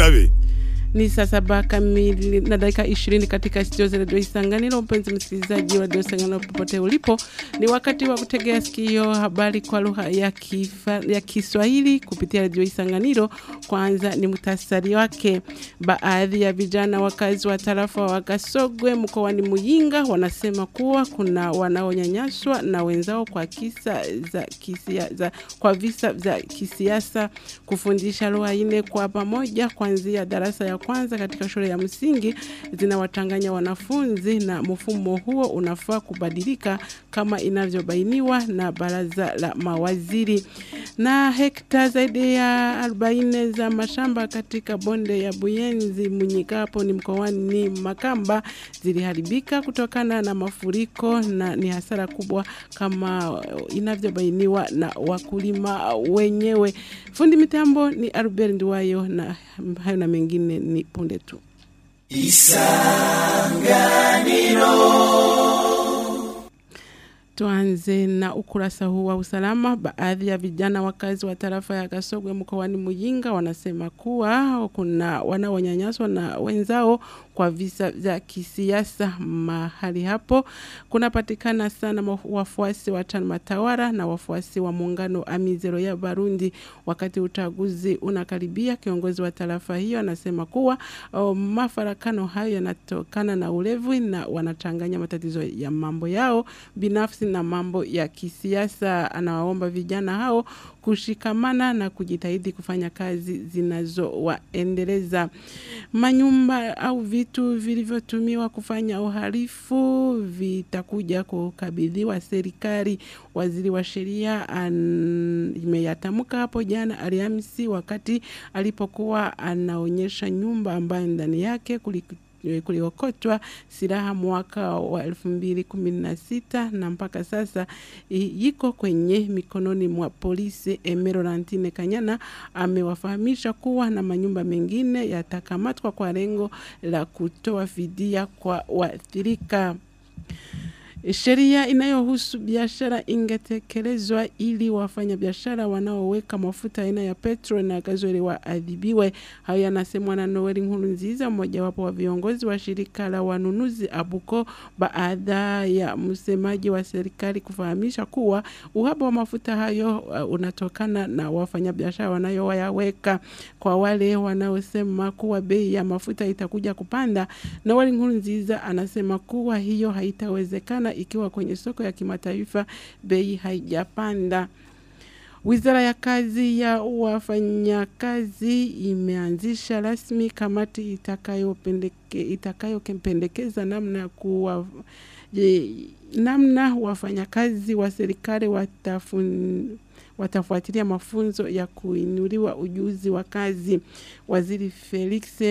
Abe. Ni saa saba kamili na dakika ishirini katika studio za redio Isanganiro. Mpenzi msikilizaji wa redio Isanganiro popote ulipo, ni wakati wa kutegea sikio habari kwa lugha ya, kifa, ya Kiswahili kupitia redio Isanganiro. Kwanza ni muhtasari wake. Baadhi ya vijana wakazi wa tarafa wa Gasogwe mkoani Muyinga wanasema kuwa kuna wanaonyanyaswa na wenzao kwa kisa za kisia, za, kwa visa vya kisiasa. Kufundisha lugha nne kwa pamoja kuanzia darasa ya kwanza katika shule ya msingi zinawachanganya wanafunzi na mfumo huo unafaa kubadilika kama inavyobainiwa na baraza la mawaziri. Na hekta zaidi ya 40 za mashamba katika bonde ya Buyenzi Munyikapo ni mkoani Makamba ziliharibika kutokana na mafuriko na ni hasara kubwa kama inavyobainiwa na wakulima wenyewe. Fundi mitambo ni Albert Ndiwayo na hayo na mengine ni punde tu. Tuanze na ukurasa huu wa usalama. Baadhi ya vijana wakazi wa tarafa ya Gasogwe mkoani Muyinga wanasema kuwa kuna wanaonyanyaswa na wenzao kwa visa vya kisiasa. Mahali hapo kunapatikana sana wafuasi wa chama tawala na wafuasi wa muungano Amizero ya Barundi. Wakati uchaguzi unakaribia, kiongozi wa tarafa hiyo anasema kuwa oh, mafarakano hayo yanatokana na ulevi na wanachanganya matatizo ya mambo yao binafsi na mambo ya kisiasa. Anawaomba vijana hao kushikamana na kujitahidi kufanya kazi zinazowaendeleza. Manyumba au vitu vilivyotumiwa kufanya uhalifu vitakuja kukabidhiwa serikali. Waziri wa sheria imeyatamka hapo jana Alhamisi wakati alipokuwa anaonyesha nyumba ambayo ndani yake kuliku kuliokotwa silaha mwaka wa elfu mbili kumi na sita na mpaka sasa iko kwenye mikononi mwa polisi. Emerantine Kanyana amewafahamisha kuwa na manyumba mengine yatakamatwa kwa lengo la kutoa fidia kwa waathirika. Sheria inayohusu biashara ingetekelezwa ili wafanya biashara wanaoweka mafuta aina ya petrol na gazoli waadhibiwe. Hayo yanasemwa na Noeli Nkurunziza, mmojawapo wa viongozi wa shirika la wanunuzi Abuko, baada ya msemaji wa serikali kufahamisha kuwa uhaba wa mafuta hayo uh, unatokana na wafanyabiashara wanayoyaweka. Kwa wale wanaosema kuwa bei ya mafuta itakuja kupanda, Noeli Nkurunziza anasema kuwa hiyo haitawezekana ikiwa kwenye soko ya kimataifa bei haijapanda. Wizara ya kazi ya wafanyakazi imeanzisha rasmi kamati itakayopendekeza namna kuwa je, namna wafanyakazi wa serikali watafun watafuatilia mafunzo ya kuinuliwa ujuzi wa kazi. Waziri Felix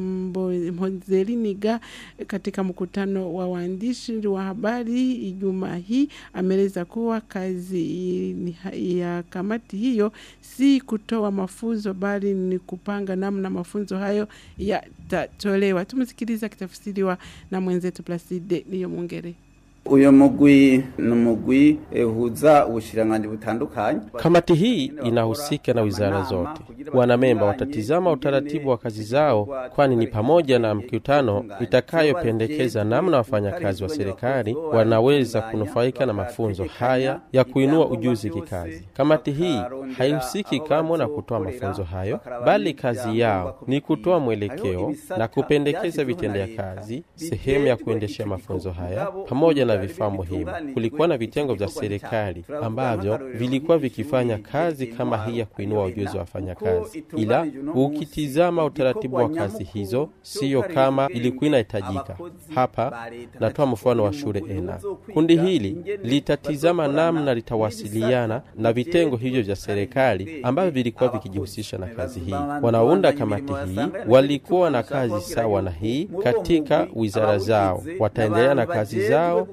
Mhozeliniga katika mkutano wa waandishi wa habari Ijumaa hii ameeleza kuwa kazi ya kamati hiyo si kutoa mafunzo bali ni kupanga namna mafunzo hayo yatatolewa. Tumsikiliza kitafsiriwa na mwenzetu Placide Niyo Mungere. uyu mugwi ni umugwi uhuza ubushiranganji butandukanye. Kamati hii inahusika na wizara zote. Wanamemba watatizama utaratibu wa kazi zao, kwani ni pamoja na mkutano itakayopendekeza namna wafanyakazi wa serikali wanaweza kunufaika na mafunzo haya ya kuinua ujuzi kikazi. Kamati hii haihusiki kamwe na kutoa mafunzo hayo, bali kazi yao ni kutoa mwelekeo na kupendekeza vitendea kazi, sehemu ya kuendeshea mafunzo haya pamoja na vifaa muhimu. Kulikuwa na vitengo vya serikali ambavyo vilikuwa vikifanya kazi kama hii ya kuinua ujuzi wa wafanyakazi, ila ukitizama utaratibu wa kazi hizo siyo kama ilikuwa inahitajika. Hapa natoa mfano wa shule ENA. Kundi hili litatizama namna litawasiliana na vitengo hivyo vya serikali ambavyo vilikuwa vikijihusisha na kazi hii. Wanaounda kamati hii walikuwa na kazi sawa na hii katika wizara zao, wataendelea na kazi zao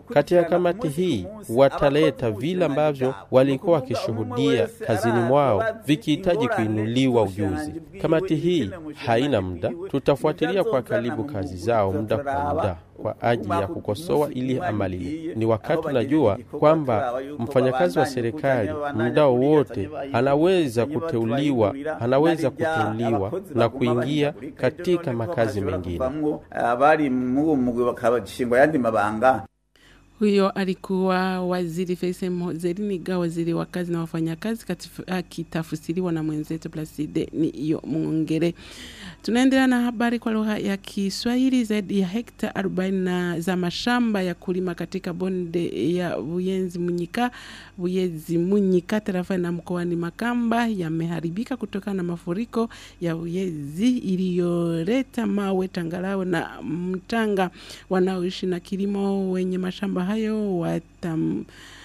Katika kamati hii wataleta vile ambavyo walikuwa wakishuhudia kazini mwao vikihitaji kuinuliwa ujuzi. Kamati hii haina muda, tutafuatilia kwa karibu kazi zao muda kwa muda kwa ajili ya kukosoa ili amali. Ni wakati unajua kwamba mfanyakazi wa serikali muda wowote anaweza kuteuliwa, anaweza kuteuliwa na kuingia katika makazi mengine. abari mu mugwi bakabashingwa yandi mabanga Huyo alikuwa waziri Faisal Mozeriniga, waziri wa kazi na wafanyakazi, akitafsiriwa na mwenzetu Placide ni iyo Mwongere. Tunaendelea na habari kwa lugha ya Kiswahili. Zaidi ya hekta 40 za mashamba ya kulima katika bonde ya Buyenzi Munyika, Buyezi Munyika tarafa na mkoani Makamba yameharibika kutokana na mafuriko ya Buyezi iliyoleta mawe, tangarawe na mtanga. Wanaoishi na kilimo wenye mashamba hayo watam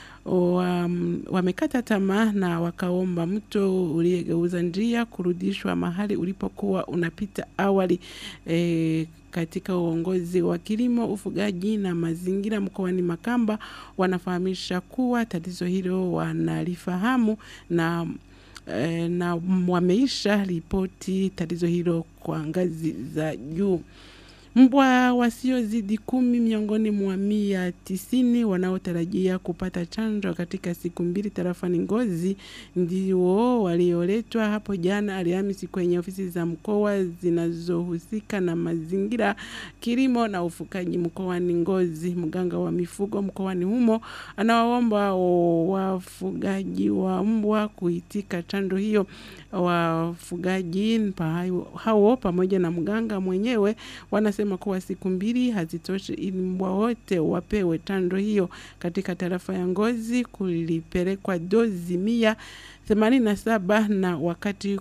wam- wamekata tamaa na wakaomba mto uliyegeuza njia kurudishwa mahali ulipokuwa unapita awali. E, katika uongozi wa kilimo, ufugaji na mazingira mkoani Makamba wanafahamisha kuwa tatizo hilo wanalifahamu na e, na wameisha ripoti tatizo hilo kwa ngazi za juu. Mbwa wasiozidi kumi miongoni mwa mia tisini wanaotarajia kupata chanjo katika siku mbili tarafani Ngozi ndio walioletwa hapo jana Alhamisi kwenye ofisi za mkoa zinazohusika na mazingira, kilimo na ufugaji mkoani Ngozi. Mganga wa mifugo mkoani humo anawaomba wafugaji wa mbwa kuitika chanjo hiyo. Wafugaji pa- hao pamoja na mganga mwenyewe wanasema kuwa siku mbili hazitoshi ili mbwa wote wapewe chanjo hiyo. Katika tarafa ya Ngozi kulipelekwa dozi mia themanini na saba na wakati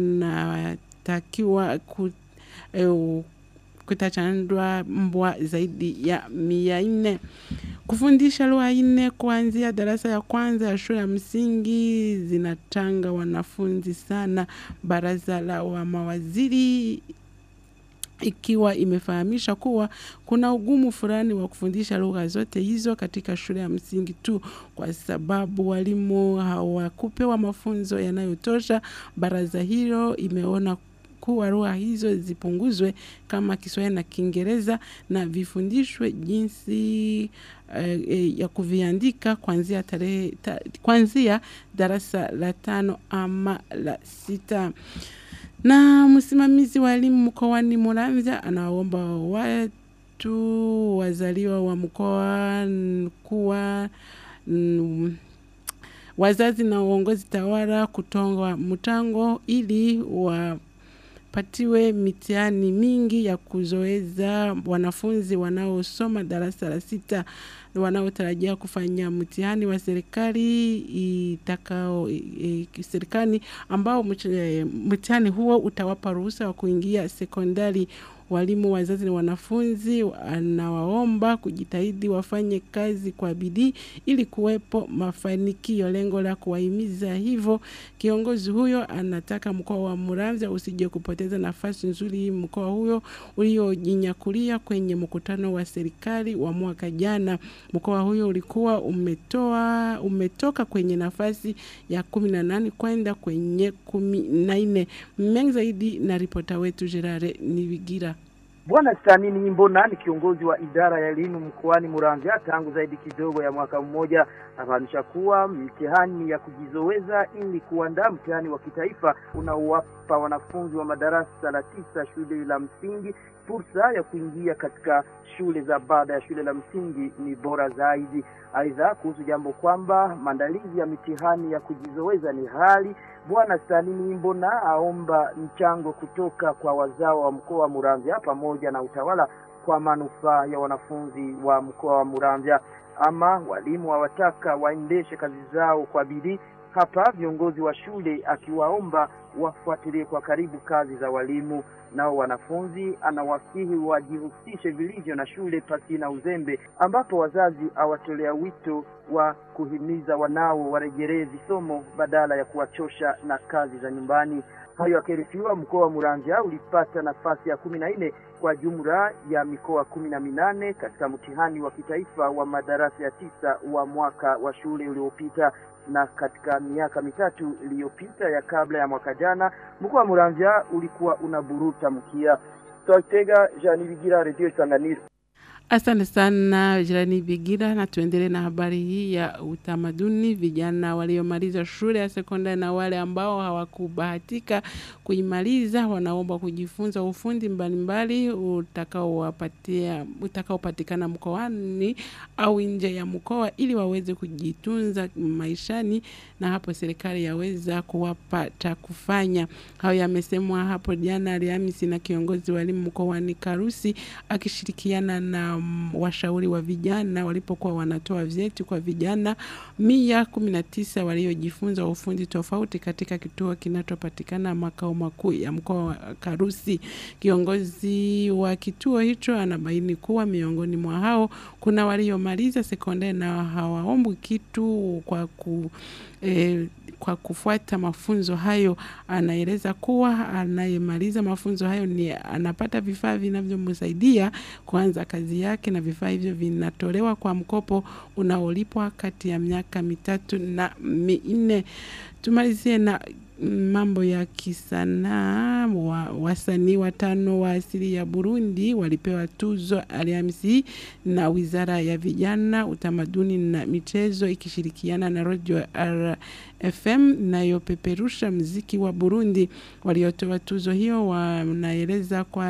kunatakiwa ku, eh, kutachanjwa mbwa zaidi ya mia nne kufundisha lugha nne kuanzia darasa ya kwanza ya shule ya msingi zinatanga wanafunzi sana. Baraza la wa mawaziri ikiwa imefahamisha kuwa kuna ugumu fulani wa kufundisha lugha zote hizo katika shule ya msingi tu, kwa sababu walimu hawakupewa mafunzo yanayotosha. Baraza hilo imeona kuwa lugha hizo zipunguzwe kama Kiswahili na Kiingereza na vifundishwe jinsi eh, eh, ya kuviandika kuanzia tarehe ta, kuanzia darasa la tano ama la sita na msimamizi wa elimu mkoani Muramvya anawaomba watu wazaliwa wa mkoa n- kuwa mm, wazazi na uongozi tawala kutonga mtango ili wapatiwe mitihani mingi ya kuzoeza wanafunzi wanaosoma darasa la sita wanaotarajia kufanya mtihani wa serikali itakao e, e, serikali ambao mch- e, mtihani huo utawapa ruhusa wa kuingia sekondari. Walimu, wazazi na wanafunzi anawaomba kujitahidi wafanye kazi kwa bidii ili kuwepo mafanikio. Lengo la kuwahimiza hivyo, kiongozi huyo anataka mkoa wa Muramvya usije kupoteza nafasi nzuri mkoa huyo uliojinyakulia kwenye mkutano wa serikali wa mwaka jana. Mkoa huyo ulikuwa umetoa umetoka kwenye nafasi ya kumi na nane kwenda kwenye kumi na nne. Mengi zaidi na ripota wetu Gerare Nibigira. Bwana Stanini Mbona ni kiongozi wa idara ya elimu mkoani Muramvya tangu zaidi kidogo ya mwaka mmoja, anafahamisha kuwa mtihani ya kujizoweza ili kuandaa mtihani wa kitaifa unaowapa wanafunzi wa madarasa la tisa shule la msingi fursa ya kuingia katika shule za baada ya shule la msingi ni bora zaidi. Aidha, kuhusu jambo kwamba maandalizi ya mitihani ya kujizoweza ni hali Bwana Stanini Mbona aomba mchango kutoka kwa wazao wa mkoa wa Muramvya pamoja na utawala kwa manufaa ya wanafunzi wa mkoa wa Muramvya. Ama walimu hawataka waendeshe kazi zao kwa bidii. Hapa viongozi wa shule akiwaomba wafuatilie kwa karibu kazi za walimu. Nao wanafunzi anawasihi wajihusishe vilivyo na shule pasi na uzembe, ambapo wazazi awatolea wito wa kuhimiza wanao warejelee visomo badala ya kuwachosha na kazi za nyumbani. Hayo yakiarifiwa, mkoa wa Muramvya ulipata nafasi ya kumi na nne kwa jumla ya mikoa kumi na minane katika mtihani wa kitaifa wa madarasa ya tisa wa mwaka wa shule uliopita na katika miaka mitatu iliyopita ya kabla ya mwaka jana mkoa wa Muramvya ulikuwa unaburuta mkia. Twatega Jean Bigira, Radio Isanganiro. Asante sana jirani Bigira, na tuendelee na habari hii ya utamaduni. Vijana waliomaliza shule ya sekondari na wale ambao hawakubahatika kuimaliza wanaomba kujifunza ufundi mbalimbali utakaowapatia utakaopatikana mkoani au nje ya mkoa ili waweze kujitunza maishani, na hapo serikali yaweza kuwapa cha kufanya. Hayo yamesemwa hapo jana Alhamisi na kiongozi wa elimu mkoani Karusi akishirikiana na um, washauri wa vijana walipokuwa wanatoa vyeti kwa vijana mia kumi na tisa waliojifunza ufundi tofauti katika kituo kinachopatikana makao makuu ya mkoa wa Karusi. Kiongozi wa kituo hicho anabaini kuwa miongoni mwa hao kuna waliomaliza sekondari na hawaombwi kitu kwa ku eh, kwa kufuata mafunzo hayo. Anaeleza kuwa anayemaliza mafunzo hayo ni anapata vifaa vinavyomsaidia kuanza kazi yake, na vifaa hivyo vinatolewa kwa mkopo unaolipwa kati ya miaka mitatu na minne. Tumalizie na mambo ya kisanaa. Wa, wasanii watano wa asili ya Burundi walipewa tuzo Alhamisi na Wizara ya Vijana, Utamaduni na Michezo ikishirikiana na Radio RFM inayopeperusha mziki wa Burundi. Waliotoa tuzo hiyo wanaeleza kwa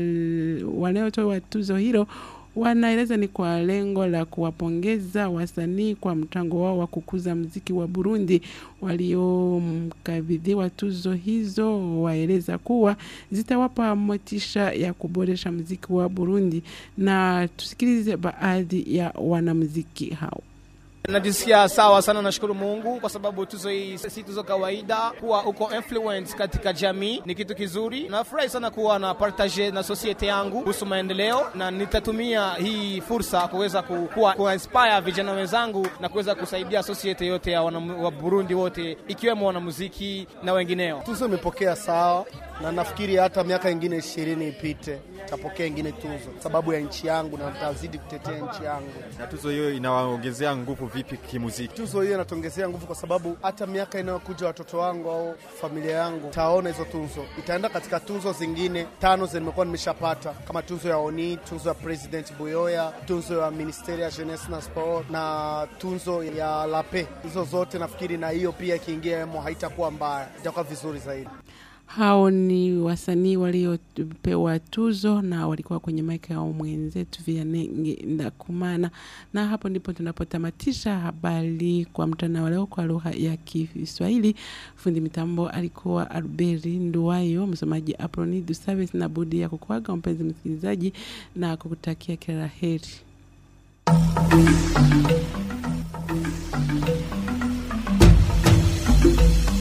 waliotoa tuzo hilo wanaeleza ni kwa lengo la kuwapongeza wasanii kwa mchango wao wa kukuza mziki wa Burundi. Waliomkabidhiwa tuzo hizo waeleza kuwa zitawapa motisha ya kuboresha mziki wa Burundi, na tusikilize baadhi ya wanamziki hao. Najisikia sawa sana, nashukuru Mungu kwa sababu tuzo hii si tuzo kawaida. Kuwa uko influence katika jamii ni kitu kizuri. Nafurahi sana kuwa na partage na societe yangu kuhusu maendeleo, na nitatumia hii fursa kuweza kuwa ku inspire vijana wenzangu na kuweza kusaidia societe yote ya wana, wa Burundi wote ikiwemo wanamuziki na wengineo. Tuzo imepokea sawa na nafikiri hata miaka ingine ishirini ipite tapokea ingine tuzo sababu ya nchi yangu na nitazidi kutetea nchi yangu. Na tuzo hiyo inawaongezea nguvu vipi kimuziki? Tuzo hiyo inatuongezea nguvu kwa sababu hata miaka inayokuja watoto wangu au familia yangu taona hizo tuzo, itaenda katika tuzo zingine tano nimekuwa nimeshapata kama tuzo ya ONI, tuzo ya President Buyoya, tuzo ya Ministeri ya Jeunesse na Sport na tuzo ya Lape. Hizo zote nafikiri, na hiyo pia ikiingia mo haitakuwa mbaya, itakuwa vizuri zaidi. Hao ni wasanii waliopewa tuzo na walikuwa kwenye maika ya mwenzetu Vianney Ndakumana. Na hapo ndipo tunapotamatisha habari kwa mtandao leo kwa lugha ya Kiswahili. Fundi mitambo alikuwa Albert Nduwayo, msomaji Aproni Dusaves na budi ya kukuaga mpenzi msikilizaji na kukutakia kila la heri.